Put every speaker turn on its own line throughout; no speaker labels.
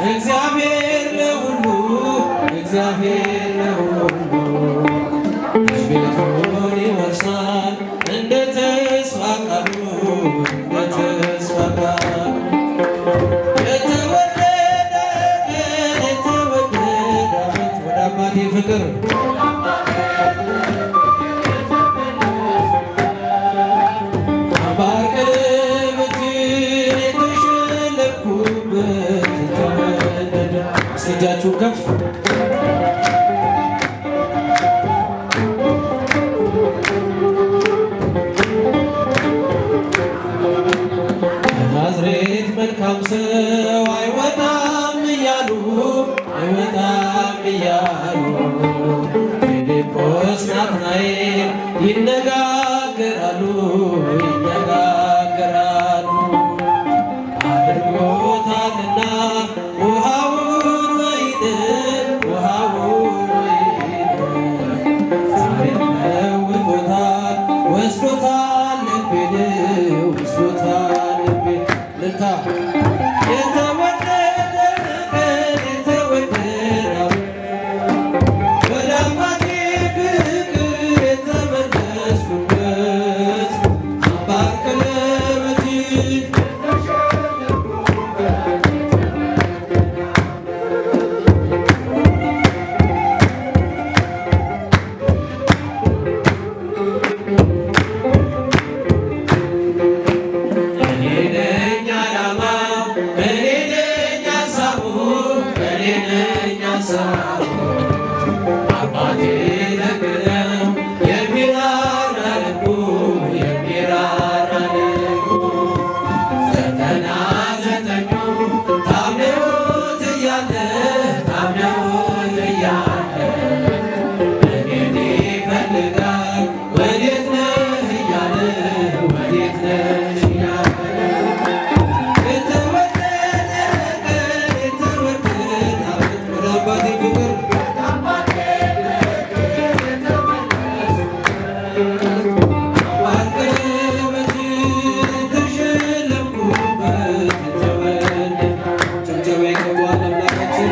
እግዚአብሔር ለሁሉ እግዚአብሔር ለሁሉ ልጅ ቤቱን ይወርሳል እንደ ተስፋ ቃሉ እንደ ተስፋ ቃሉ የተወደደ የተወደደ ዓመት ወደ አባቴ ፍቅር አምባር ቀለበትን የተሸለምኩበት የተወደደ እስኪ እጃችሁን ከፍ ከናዝሬት መልካም ሰው አይወጣም እያሉ አይወጣም እያሉ ፊልጶስ ናትናኤል ይነጋገራሉ ይነጋገራሉ አድርጎታልና ውሃውን ወይንን ውሃውን ወይንን ዛሬም ለውጦታል ወስዶታል ልቤን ወስዶታል ልቤን ልልታ የተወደደ ቀን የተወደደ ወደ አባቴ ፍቅር የተመለስኩበት አምባር ቀለበትን እኔ ነኝ ዓላማው እኔ ነኝ ሀሳቡ እኔ ነኝ ሀሳቡ አባቴ ደግ ነው የሚራራ ልቡ የሚራራ ልቡ ዘጠና ዘጠኙ ታምነውት እያለ ታምነውት እያለ እኔን ይፈልጋል ወዴት ነህ እያለ ወዴት ነሽ እያለ የተወደደ ቀን የተወደደ ዓመት ወደ አባቴ ፍቅር አምባር ቀለበትን የተሸለምኩበት የተወደደ ጭብጨባ ይገባዋል አምላካችን።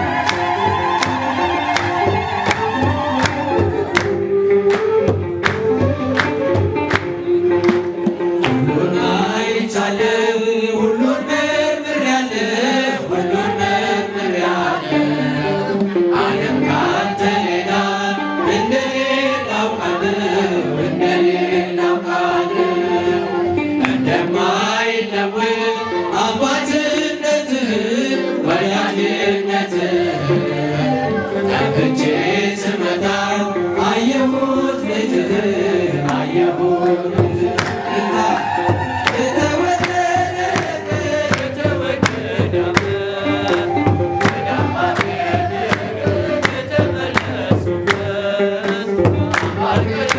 ሁሉን አይቻለሁ ሁሉን መርምሬያለሁ ሁሉን መርምሬያለሁ ዓለም ካንተ ሌላ እንደሌላ አውቃለሁ እንደሌላ አውቃለሁ እንደማይለወጥ አባትነትህን ወዳጅነትህን ከፍቼ ስመጣ አየሁት ልጅህን አየሁት ልጅህን የተወደደ ቀን የተወደደ ዓመት ወደ አባቴ የተመለስኩበት